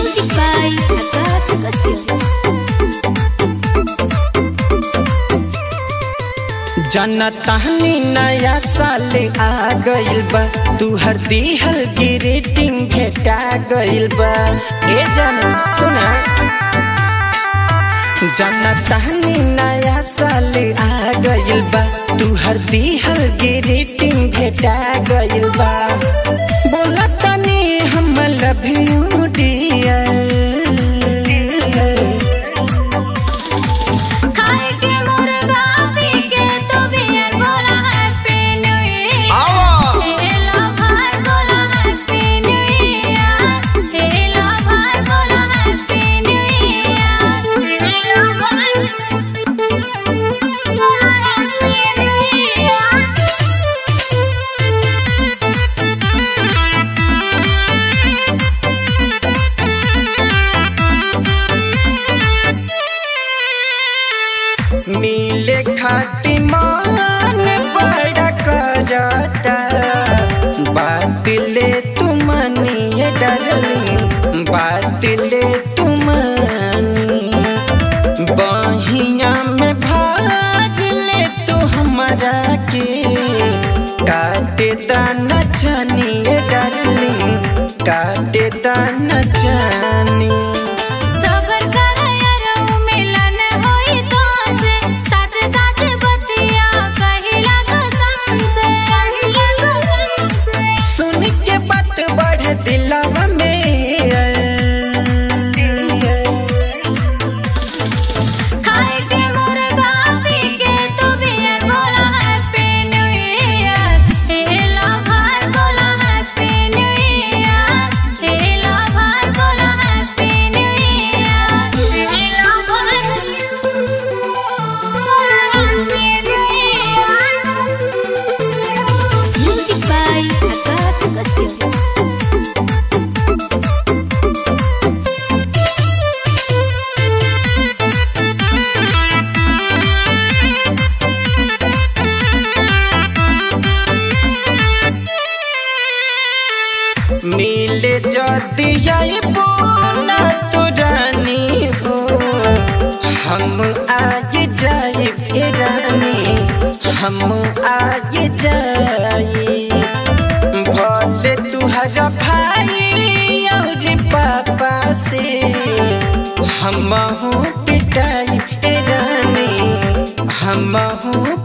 Music by Akash Kashyap. जनतानी नया साल आ गइल बा तू हर दिहल ग्रीटिंग भेटा गइल बा ए जन सुना जनतानी नया साल आ गइल बा तू हर दिहल ग्रीटिंग भेटा गइल बा बोला तनी हम लव यू डियर खाए के मुर्गा पी के तो बियर बोला हैप्पी न्यू ईयर हेलो भाई बोला हैप्पी न्यू ईयर हेलो भाई बोला हैप्पी न्यू ईयर हेलो भाई बोला हैप्पी न्यू मिले खाती मान बड़ा करता बात ले तुमनी डरली बात ले तुमनी बहिया में भाग ले तू हमारा के काटे दाना छानी डरली काटे दाना छानी सबर कर यारो मिलन होई तो से सच सच बतिया कहिला कसम से कहिला कसम से सुन के बात बढ़े दिलवा में खाए के मुर्गा पी के तो बियर बोला हैप्पी न्यू ईयर हेलो भाई बोला हैप्पी न्यू ईयर हेलो भाई बोला हैप्पी न्यू ईयर हेलो भाई बोला happy new year music by Akash Kashyap मिले जदी आई बोला तो रानी हो हम आए जाए ए रानी हम आए जाए भले तुहरा भाई और पापा से हम पिटाई ए रानी हम